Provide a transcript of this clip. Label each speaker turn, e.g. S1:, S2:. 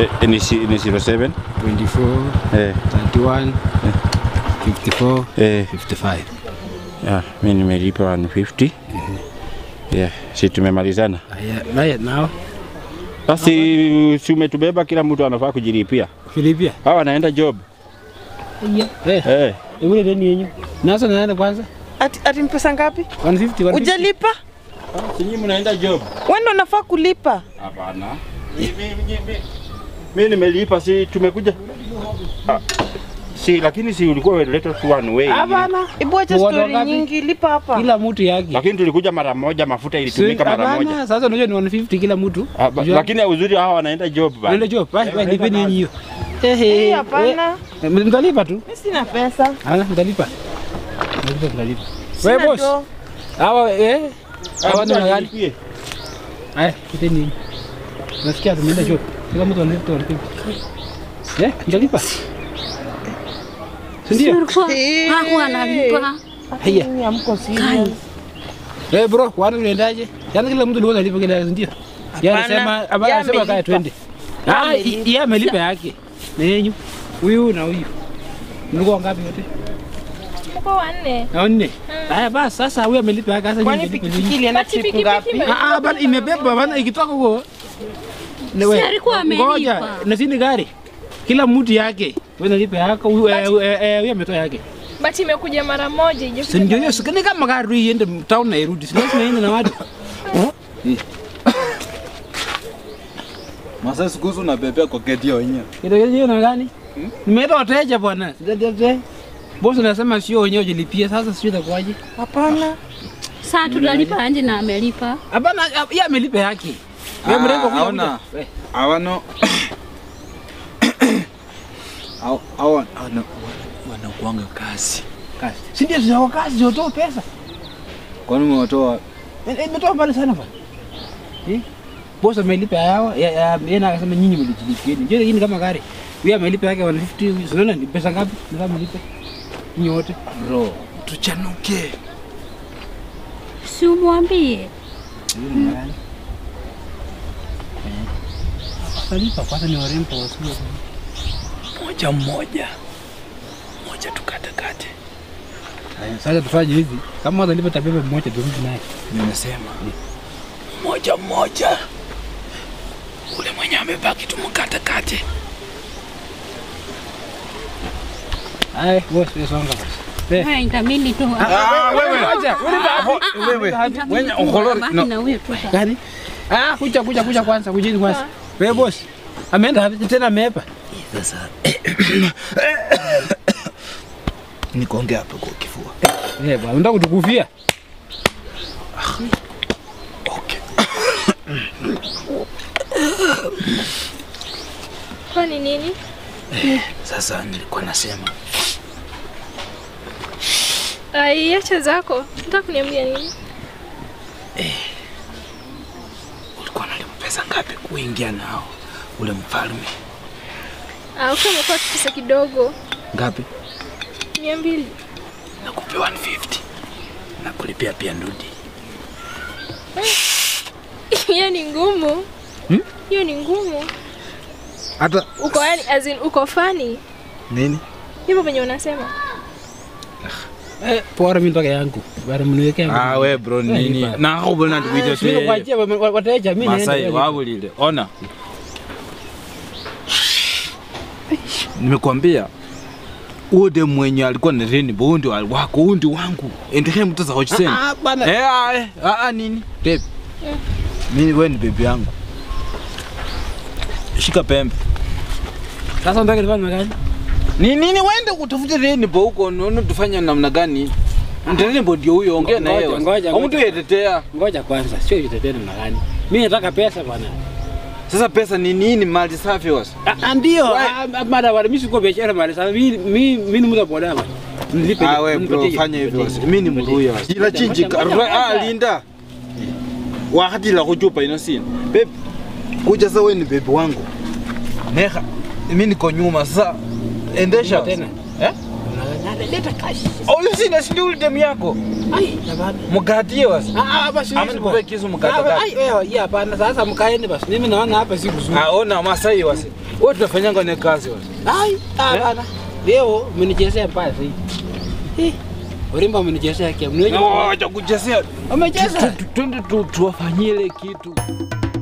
S1: Eh, ni si- ni 07
S2: 24,
S1: eh,
S2: 31, 54,
S1: eh,
S2: 55.
S1: yeah, mi nimelipa 150 yeah, si tumemalizana
S2: Aya, Right now,
S1: basi si umetubeba kila mtu anafaa kujilipia
S2: Filipia.
S1: hawa wanaenda job
S2: Eh,
S1: eh.
S2: ule deni yenyu. Nazo naenda kwanza.
S3: Ati, ati mpesa ngapi?
S2: 150, 150.
S3: Ujalipa?
S1: sinyi mnaenda job
S3: Wewe ndo unafaa kulipa.
S1: hapana Mi- mi- mi- mi- mi nimelipa si tumekuja ah, si lakini si ulikuwa umeleta tu one way
S2: Hapana.
S3: Ibu acha
S2: Ni watu
S3: story
S2: wangapi?
S3: nyingi, lipa hapa.
S2: Kila mtu yake.
S1: lakini tulikuja mara moja mafuta ilitumika mara moja
S2: Hapana, sasa unajua ni 150 kila mtu.
S1: Ah, ba-
S2: Unajua-
S1: lakini uzuri hawa wanaenda job bana.
S2: Unaenda job, bye bye, lipeni yenyu hiyo. Eh,
S3: Eh,
S2: eh,
S3: hapana.
S2: eh, Mtalipa tu.
S3: Mimi sina pesa.
S2: Ana mtalipa. Mtalipa mtalipa.
S3: Sina
S2: Wewe boss.
S3: do.
S2: Hawa eh hawa ni
S1: Mtu
S2: gani?
S1: alipie.
S2: Haya, lipeni yenyu. Nasikia tumeenda job. Kila mtu analipa 150. Eh, mtalipa. Si ndio?
S3: Eh.
S4: Hakuwa analipa.
S2: Haya.
S3: Mimi hamko serious.
S2: Eh bro, kwani unaendaje? Yaani kila mtu alikuwa analipa kila ndio. Yeye
S3: Hapana,
S2: anasema hapana
S3: yeye
S2: anasema kaya
S3: amelipa.
S2: twende. Ah, i- yeye amelipa yake. Na yenyu. Huyu na huyu. Mlikuwa ngapi wote?
S4: Mko wanne.
S2: Na wanne. Haya basi sasa huyu amelipa yake sasa
S3: Kwani
S2: nyinyi mlipe
S3: pikipiki
S2: nyinyi.
S3: ilienda
S4: Basi
S3: trip
S4: pikipiki
S3: ngapi?
S4: ime-
S2: Ah ah bana imebeba bana ikitoka huko. Na
S4: Si alikuwa amelipa.
S2: Ngoja, na sini gari. Kila mtu yake. Wewe unalipa yako, huyu eh, eh, eh, huyu ametoa yake.
S4: But imekuja mara moja ije
S2: Si ndio hiyo, sikani kama gari iende town na irudi. Si lazima iende na watu.
S5: Masa siku hizi unabebea kwa geti ya wenyewe.
S2: Kidogo hiyo na gani? Nimeenda wateja bwana. Sijatete. Boss anasema sio wenyewe jilipie sasa sio itakuwaje?
S3: Hapana.
S4: Saa tutalipa anje na amelipa.
S2: Hapana, yeye amelipa yake. Wewe
S5: Ah,
S2: mrengo kuja
S5: haona.
S2: kuja. We,
S5: Hawano Hao- hao wana- wanakuanga kazi.
S2: kazi. Si ndio sio kazi sio pesa.
S5: Kwani umewatoa
S2: Eh, eh, Imetoa mbali sana bwana. Eh? Boss amelipa yao, ya- ya- yeye na akasema nyinyi mlijilipieni. Je, hii ni kama gari. Wewe amelipa yake 150, unaona ni pesa ngapi? Nataka mlipe. Nyinyi wote.
S5: bro, tuchanuke.
S4: Si umwambie.
S2: Talipa kwanza ni warembo wasio.
S5: Moja mmoja. Moja tukatekate.
S2: Haya, Sasa tufanye hivi. Kama watalipa tabeba mmoja turudi naye.
S5: Nimesema moja mmoja. Ule mwenye amebaki tumkatekate.
S2: Haya, boss, wewe songa basi. Eh.
S4: Haya itabidi tu.
S5: Ah, wewe.
S2: Acha,
S5: Wewe,
S4: Itabidi
S5: wenye
S4: tu
S5: ukolori-
S4: ubaki
S5: no.
S4: na huyo tu.
S2: Gani? Ah, kuja kuja kuja kwanza, kujeni kwanza. Wewe boss. Ameenda wapi tena ameepa?
S5: Sasa nikuongea hapo kwa kifua.
S2: Eh, bwana, unataka kutukufia?
S5: Okay.
S4: Kwani nini?
S5: Sasa nilikuwa nasema
S4: Ai, acha zako. Unataka kuniambia nini?
S5: ulikuwa unalipa pesa ngapi kuingia nao ule mfalme?
S4: Ah, ukiwa umekuwa pesa kidogo.
S5: Ngapi?
S4: Mia mbili.
S5: Nakupea 150 na kulipia pia ndudi.
S4: Hiyo ni ngumu. Hiyo ni ngumu.
S5: Hata
S4: Uko yani as in uko funny.
S5: nini?
S4: Hivyo venye unasema.
S2: Eh, pora mimi mpaka yangu. Bado mniwekea. yangu.
S5: Ah, we bro nini?
S2: nipa.
S5: Na hapo bwana tukuite
S2: Sio
S5: tu.
S2: kuachia wa- wa- wateja mimi naenda.
S5: Masai
S2: kwa-
S5: wao lile. Ona. Nimekuambia ude mwenye alikuwa na reni bondi wako undi wangu. Endelee mtoza hochisen.
S2: Ah, bana.
S5: Eh, ah, eh, ah, ah, nini? Babe. Mimi wewe ni baby yangu. Shika pembe.
S2: Sasa unataka nifanye gani?
S5: Ni nini wende utafute Rainbow huko unaona tufanye namna gani? Rainbow ndio huyo ongea na
S2: Ngoja,
S5: yeye.
S2: ngoja,
S5: Au mtu
S2: ngoja.
S5: yetetea.
S2: Ngoja kwanza, sio itetene na gani? Mimi nataka pesa bwana.
S5: Sasa pesa ni nini mali safi wasi?
S2: Ah, ah, ndio.
S5: Why?
S2: ah, ah, Mara wale mimi siko biashara mali sasa mimi mimi mimi ni mtu boda bwana. Nilipe.
S5: Ah we bro
S2: nipatie,
S5: fanya hivyo
S2: nipatie,
S5: wasi. Mimi ni
S2: nipatie.
S5: mruya wasi. Ila chinji
S2: Ngoja, ngoja,
S5: ah
S2: ngoja.
S5: linda. Wakati la kuchupa inosini. Babe kuja sasa wewe ni baby wangu. Neha mimi niko nyuma sasa endesha.
S2: Tena.
S5: Eh?
S2: Leta cash.
S5: Ole sina sindi ule demu yako.
S2: Ai, hapana.
S5: Mgatie wasi.
S2: Ah, ah, basi.
S5: Ama
S2: hizo
S5: nikupe
S2: bwana.
S5: kisu
S2: Ah,
S5: mkatakata.
S2: Ai, wewe, hii hapana. Sasa mkaeni basi. Mimi naona hapa si kuzuri.
S5: Ah ona Masai wasi. Wewe tunafanyanga ne kazi wewe.
S2: Ai, ah, bana. Leo umenichezea mbaya zaidi. Eh, Urimba umenichezea kia. Mniweje?
S5: Na wacha kuchezea.
S2: Umecheza?
S5: Twende tu tuwafanyie ile kitu.